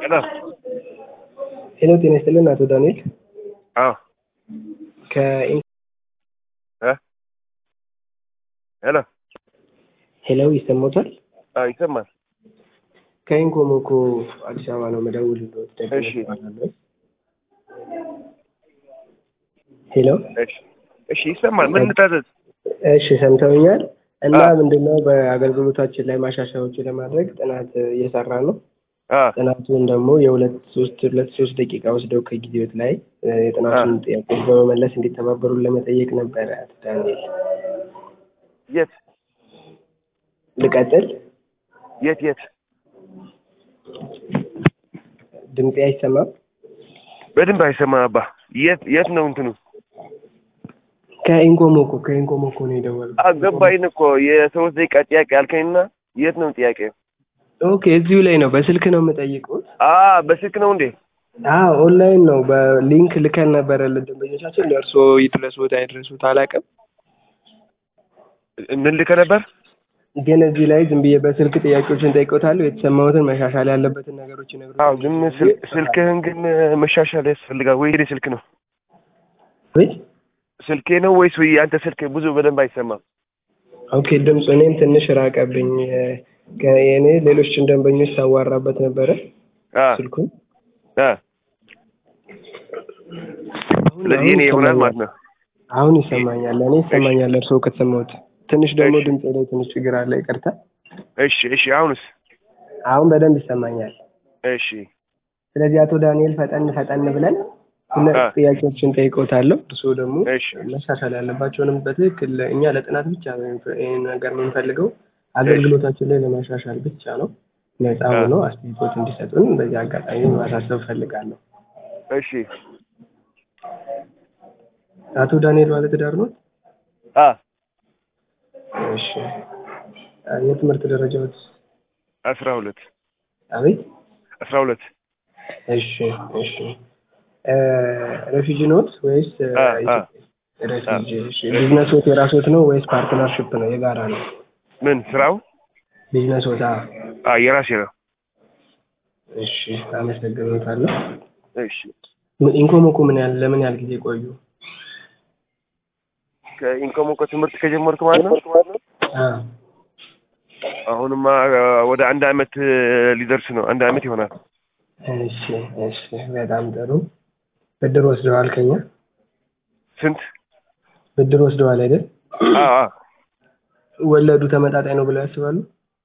ሄሎ ሄሎ ጤና ይስጥልን አቶ ዳንኤል አዎ ከኢን እ ሄሎ ሄሎ ይሰማዎታል? አዎ ይሰማል። ከኢንኮሞኮ አዲስ አበባ ነው መደውልልዎት። ደግነት እሺ። እባላለሁ። ሄሎ እሺ እሺ ይሰማል። ምን ልታዘዝ? እሺ ሰምተውኛል። እና አዎ። ምንድነው በአገልግሎታችን ላይ ማሻሻያዎችን ለማድረግ ጥናት እየሰራ ነው። አ ጥናቱን ደግሞ የሁለት ሶስት ሁለት ሶስት ደቂቃ ወስደው ከጊዜዎት ላይ እ፣ የጥናቱን ጥያቄዎች በመመለስ እንዲተባበሩን ለመጠየቅ ነበረ። አቶ ዳንኤል የት ልቀጥል? የት የት? ድምጤ አይሰማም? በደንብ አይሰማም አባ። የት የት ነው እንትኑ? ከኢንኮሞኮ ከኢንኮሞኮ ነው የደወልኩት። አገባኝ እኮ የሶስት ደቂቃ ጥያቄ አልከኝና የት ነው ጥያቄ? ኦኬ እዚሁ ላይ ነው። በስልክ ነው የምጠይቁት? አ በስልክ ነው እንዴ? አዎ ኦንላይን ነው። በሊንክ ልከን ነበረ ለደንበኞቻችን። ለእርስዎ ይድረሱት አይድረሱት አላውቅም፣ ምን ልከህ ነበር? ግን እዚህ ላይ ዝም ብዬ በስልክ ጥያቄዎችን ጠይቆታለሁ። የተሰማሁትን መሻሻል ያለበትን ነገሮች ይነግሩኛል። አዎ ግን ስል- ስልክህን ግን መሻሻል ያስፈልጋል ወይ? የኔ ስልክ ነው ወይ ስልኬ ነው ወይስ ወይ አንተ ስልክ ብዙ በደንብ አይሰማም? ኦኬ ድምፁ እኔም ትንሽ ራቀብኝ። የእኔ ሌሎችን ደንበኞች ሳዋራበት ነበረ አ ስልኩን። አ አሁን- ስለዚህ የኔ አሁን ይሆናል ይሰማኛል። ማለት ነው። አሁን ይሰማኛል። እኔ ይሰማኛል እርስዎ ከተሰማሁት። ትንሽ ደግሞ እሺ። ድምፅ ላይ ትንሽ ችግር አለ። ይቅርታ። እሺ እሺ አሁንስ? አሁን በደንብ ይሰማኛል። እሺ ስለዚህ አቶ ዳንኤል ፈጠን ፈጠን ብለን ሁለት አ ጥያቄዎችን ጠይቀውታለሁ። እርስዎ ደግሞ እሺ መሻሻል ያለባቸውንም በትክክል እኛ ለጥናት ብቻ ነው ይህን ነገር የምንፈልገው አገልግሎታችን ላይ ለማሻሻል ብቻ ነው። ነፃ አ ሆነው አስተያየቶች እንዲሰጡን በዚህ አጋጣሚ ማሳሰብ ፈልጋለሁ። እሺ አቶ ዳንኤል ባለትዳር ነው? አ እሺ። የትምህርት ደረጃዎች? አስራ ሁለት አቤት። አስራ ሁለት እሺ እሺ። ሬፊጂ ኖት ወይስ አ አ ሬፊጂ? እሺ። ቢዝነስ ዎት የራስዎት ነው ወይስ ፓርትነርሽፕ ነው? የጋራ ነው? ምን ስራው? ቢዝነስ ዎት? አ የራሴ ነው። እሺ። አመሰግኖታለሁ። እሺ ኢንኮሞኮ ምን ያህል ለምን ያህል ጊዜ ቆዩ? ከኢንኮሞኮ ትምህርት ከጀመርኩ ማለት ነው። አ አሁንማ አ፣ ወደ አንድ አመት እ፣ ሊደርስ ነው። አንድ አመት ይሆናል። እሺ እሺ። በጣም ጥሩ። ብድር ወስደዋል ከኛ? ስንት? ብድር ወስደዋል አይደል? አ አ ወለዱ ተመጣጣኝ ነው ብለው ያስባሉ?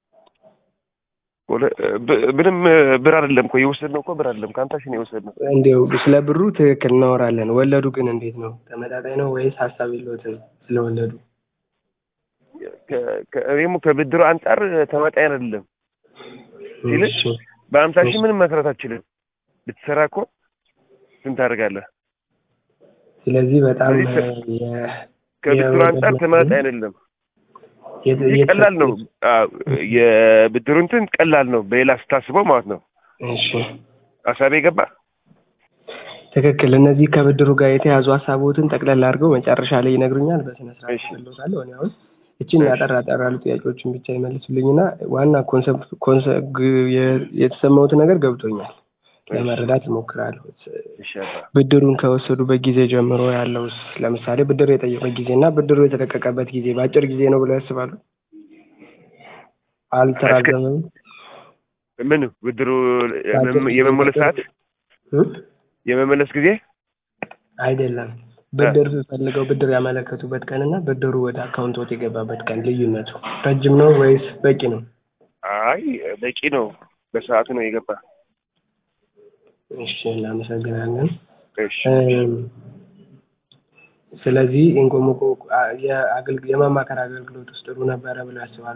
ወደ ብ- ምንም እ፣ ብር አይደለም እኮ የወሰድነው እኮ ብር አይደለም ከአንታሽ ነው የወሰድነው። እንዲያው ስለ ብሩ ትክክል እናወራለን። ወለዱ ግን እንዴት ነው? ተመጣጣኝ ነው ወይስ ሀሳብ የለዎትም ስለወለዱ? ከ- ከ- እኔም ከብድሩ አንጻር ተመጣጣኝ አይደለም ሲል እሺ በአምሳ ሺህ ምንም መስራት አትችልም። ብትሰራ እኮ ስንት ታደርጋለህ? ስለዚህ በጣም ስለዚህ እ፣ የ- ከብድሩ የወለድ አንጻር መጠኑ ተመጣጣኝ አይደለም። የት- ይህ የት- ቀላል ነው። አዎ፣ የብድሩ እንትን ቀላል ነው በሌላ ስታስበው ማለት ነው። እሺ ሀሳቤ ገባ? ትክክል። እነዚህ ከብድሩ ጋር የተያዙ ሀሳቦትን ጠቅለል አድርገው መጨረሻ ላይ ይነግሩኛል። በስነ ስርዓት እሺ እመልሳለሁ። እኔ አሁን እችን እሺ ያጠር ያጠር ያሉ ጥያቄዎችን ብቻ ይመልሱልኝና ዋና ኮንሰፕት ኮንሰ- ግ- የ- የተሰማሁት ነገር ገብቶኛል። እሺ ለመረዳት እሞክራለሁ። እሺ አባ ብድሩን ከወሰዱበት ጊዜ ጀምሮ ያለው ለምሳሌ ብድር የጠየቁበት ጊዜ እና ብድሩ የተለቀቀበት ጊዜ በአጭር ጊዜ ነው ብለው ያስባሉ? እስከ አልተራዘመም? ምን ብድሩ በአጭር ጊዜ የመመለስ ሰዓት እ? የመመለስ ጊዜ አይደለም። እ፣ ብድር ፈልገው ብድር ያመለከቱበት ቀን እና ብድሩ ወደ አካውንቶት የገባበት ቀን ልዩነቱ ረጅም ነው ወይስ በቂ ነው? አይ በቂ ነው። በሰዓቱ ነው የገባ። እሺ እናመሰግናለን። እሺ እም፣ ስለዚህ ኢንኮሞኮ አ- የአገልግ- የማማከር አገልግሎት ውስጥ ጥሩ ነበረ ብለው ያስባሉ?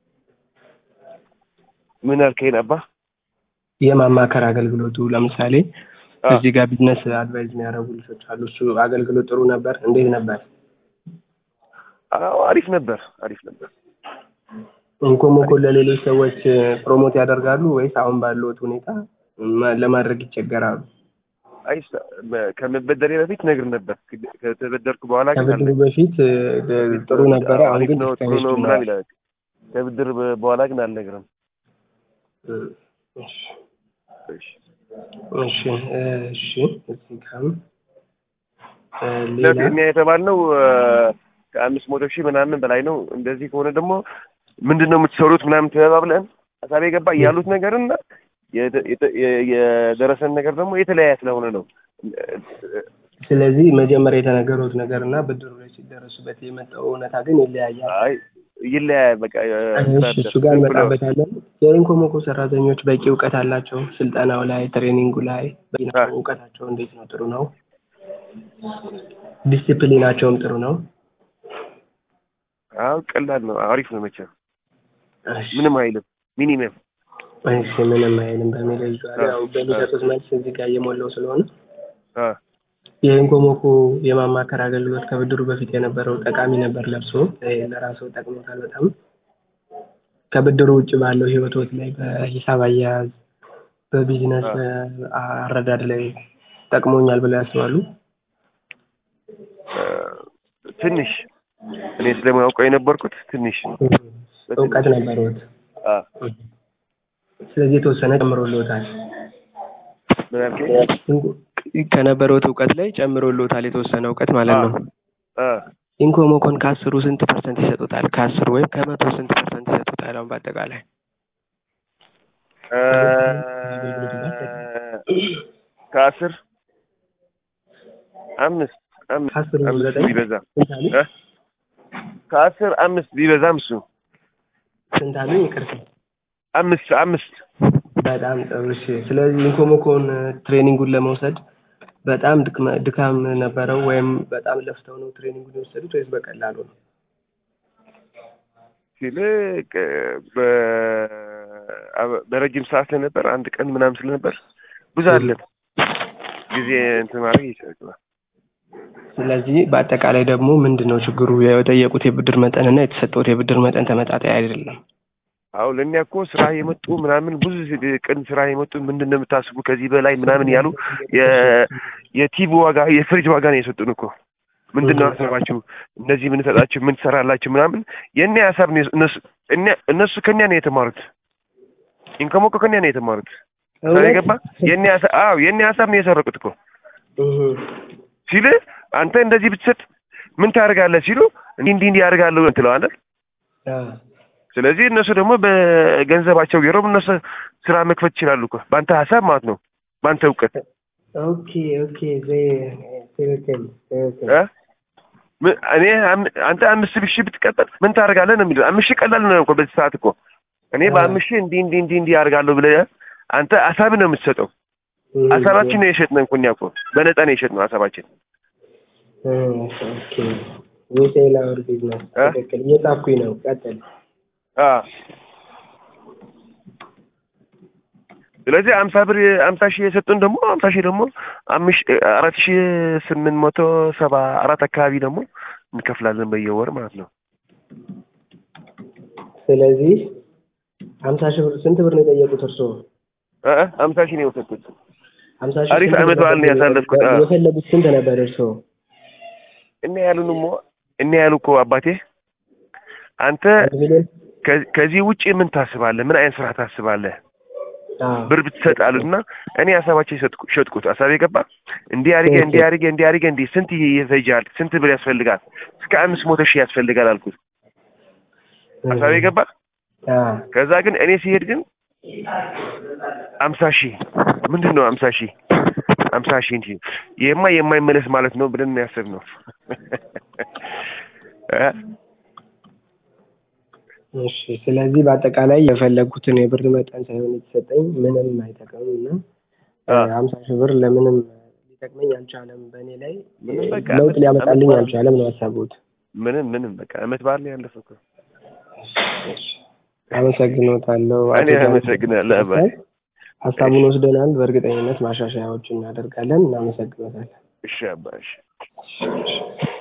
ምን አልከኝ አባ? የማማከር አገልግሎቱ ለምሳሌ አ እዚህ ጋር ቢዝነስ አድቫይዝ የሚያደርጉ ልጆች አሉ። እሱ አገልግሎት ጥሩ ነበር? እንዴት ነበር? አዎ አሪፍ ነበር፣ አሪፍ ነበር። ኢንኮሞኮ ለሌሎች ሰዎች ፕሮሞት ያደርጋሉ ወይስ አሁን ባለዎት ሁኔታ ማ- ለማድረግ ይቸገራሉ? አይ ሰ- በ- ከመበደሬ በፊት ነግር ነበር። ከ- ከተበደርኩ በኋላ ግን ከብድሩ አልነግርም። በፊት እ፣ ጥሩ ነበረ፣ አሁን አሪፍ ግን ነው ጥሩ ዲስካሬጅ ነው ሆነዋል። ምናምን ይላል። ከብድር በ- በኋላ ግን አልነግርም። እ፣ እሺ። እሺ እሺ እሺ እዚህ ጋርም እ ሌላ እኛ የተባልነው እ ከአምስት መቶ ሺህ ምናምን በላይ ነው። እንደዚህ ከሆነ ደግሞ ምንድን ነው የምትሰሩት ምናምን ተባብለን ሀሳቤ ገባ ያሉት ነገርና የደ- የተ- የ- የደረሰን ነገር ደግሞ የተለያየ ስለሆነ ነው። ስለዚህ መጀመሪያ የተነገሩት ነገር እና ብድሩ ላይ ሲደረሱበት የመጣው እውነታ ግን ይለያያል። አይ ይለያያል። በቃ እሺ እሱ ጋር እንመጣበታለን። የኢንኮሞኮ ሰራተኞች በቂ እውቀት አላቸው? ስልጠናው ላይ ትሬኒንጉ ላይ በቂ ናቸው? አዎ። እውቀታቸው እንዴት ነው? ጥሩ ነው? ዲሲፕሊናቸውም ጥሩ ነው? አዎ ቀላል ነው፣ አሪፍ ነው። መቼም እሺ ምንም አይልም። ሚኒመም እሺ ምንም አይልም በሚል ይዟል። ያው በሚሰጡት መልስ እዚህ ጋር እየሞላው ስለሆነ አ የኢንኮሞኮ የማማከር አገልግሎት ከብድሩ በፊት የነበረው ጠቃሚ ነበር ለብሶ ለራሱ ጠቅሞታል በጣም ከብድሩ ውጭ ባለው ህይወቶት ላይ በሂሳብ አያያዝ በቢዝነስ አረዳድ ላይ ጠቅሞኛል ብለው ያስባሉ? አ፣ ትንሽ እኔ ስለማያውቀው የነበርኩት ትንሽ እውቀት ነበረዎት። አ ስለዚህ የተወሰነ ጨምሮልዎታል። ምን አልከኝ? ከነበረዎት እውቀት ላይ ጨምሮልዎታል የተወሰነ እውቀት ማለት ነው። አ ኢንኮሞኮን ከአስሩ ስንት ፐርሰንት ይሰጡታል? ከአስሩ ወይም ከመቶ ስንት ፐርሰንት ይሰጡታል? አሁን በአጠቃላይ አ፣ ከአስር አምስት አምስት ከአስሩ አምስት ዘጠኝ ቢበዛ ስንት አሉ? እ? ከአስር አምስት ቢበዛም እሱ ስንት አሉ? ይቅርታ አምስት አምስት በጣም ጥሩ እሺ። ስለዚህ ኢንኮሞኮን ትሬኒንጉን ለመውሰድ በጣም ድክመ- ድካም ነበረው ወይም በጣም ለፍተው ነው ትሬኒንጉን የወሰዱት ወይስ በቀላሉ ነው? ሲል በረጅም ሰዓት ስለነበር አንድ ቀን ምናምን ስለነበር ብዙ አለን ጊዜ እንትን ማድረግ ይችላል። ስለዚህ በአጠቃላይ ደግሞ ምንድን ነው ችግሩ? የጠየቁት የብድር መጠን እና የተሰጠውት የብድር መጠን ተመጣጣኝ አይደለም። አዎ ለእኛ እኮ ስራ የመጡ ምናምን ብዙ ቀን ስራ የመጡ ምንድን ነው የምታስቡ ከዚህ በላይ ምናምን ያሉ የ- የቲቪ ዋጋ የፍሪጅ ዋጋ ነው የሰጡን እኮ ምንድን ነው ሀሳባችሁ እነዚህ የምንሰጣችሁ ምን ትሰራላችሁ ምናምን የእኛ ሀሳብ ነው እነሱ እኛ- እነሱ ከኛ ነው የተማሩት ኢንከሞኮ ከኛ ነው የተማሩት ገባ የእኛ ሀሳብ አዎ የእኛ ሀሳብ ነው የሰረቁት እኮ ሲል አንተ እንደዚህ ብትሰጥ ምን ታደርጋለህ ሲሉ እንዲህ እንዲህ እንዲህ ያደርጋለሁ ትለዋለህ ስለዚህ እነሱ ደግሞ በገንዘባቸው ገረው እነሱ ስራ መክፈት ይችላሉ እኮ በአንተ ሀሳብ ማለት ነው በአንተ እውቀት ኦኬ ኦኬ ዘ- ትክክል ትክክል እ? ምን- እኔ አም- አንተ አምስት ሺህ ብትቀጠል ምን ታደርጋለህ ነው የሚለው አምስት ሺህ ቀላል ነው እኮ በዚህ ሰዓት እኮ እኔ በአምስት ሺህ እንዲህ እንዲህ እንዲህ እንዲህ ያደርጋለሁ ብለህ አንተ ሀሳብ ነው የምትሰጠው ሀሳባችን ነው የሸጥነው እኮ እኛ እኮ በነፃ ነው የሸጥነው ሀሳባችን ኦኬ ዊሴል አወር ቢዝነስ እ? ትክክል እየጻፍኩኝ ነው ቀጥል አ ስለዚህ አምሳ ብር አምሳ ሺህ የሰጡን ደግሞ አምሳ ሺህ ደግሞ አምስት አራት ሺህ ስምንት መቶ ሰባ አራት አካባቢ ደግሞ እንከፍላለን በየወር ማለት ነው። ስለዚህ ሀምሳ ሺህ ብር ስንት ብር ነው የጠየቁት እርስዎ? እ እ አምሳ ሺህ ነው የወሰድኩት። ሀምሳ ሺህ አሪፍ ስንት ዓመት ብር በዓል ነው ነበር ያሳለፍኩት። አዎ። የፈለጉት ስንት ነበር እርስዎ? እኔ ያሉን ሞ እኔ ያሉ እኮ አባቴ አንተ አንድ ሚሊዮን ከ- ከዚህ ውጭ ምን ታስባለህ? ምን አይነት ስራ ታስባለህ? አዎ። ብር ብትሰጥ አሉትና እኔ ሀሳባቸው የሰጥኩ- ሸጥኩት። ሀሳብ የገባ እንዲህ አድርጌ እንዲህ አድርጌ እንዲህ አድርጌ እንዲህ ስንት ይፈጃል? ስንት ብር ያስፈልጋል? እስከ አምስት መቶ ሺህ ያስፈልጋል አልኩት። ሀሳብ የገባ አዎ። ከዛ ግን እኔ ሲሄድ ግን አምሳ ሺህ ምንድን ነው አምሳ ሺህ አምሳ ሺህ እንጂ ይሄማ የማይመለስ ማለት ነው ብለን ነው ያሰብነው። እ? እሺ ስለዚህ በአጠቃላይ የፈለጉትን የብር መጠን ሳይሆን የተሰጠኝ ምንም አይጠቅምም እና አ። ሀምሳ ሺህ ብር ለምንም ሊጠቅመኝ አልቻለም። በእኔ ላይ ምንም በቃ ለውጥ አመት- ሊያመጣልኝ አመት አልቻለም ነው ሀሳቡት። ምንም ምንም በቃ አመት በዓል ነው ያለፈው እኮ። አመሰግኖታለሁ። እኔ አቶ ዳዊት አመሰግናለሁ አባይ። ሀሳቡን ወስደናል። በእርግጠኝነት ማሻሻያዎችን እናደርጋለን። እናመሰግኖታለን። እሺ አባ እሺ እሺ።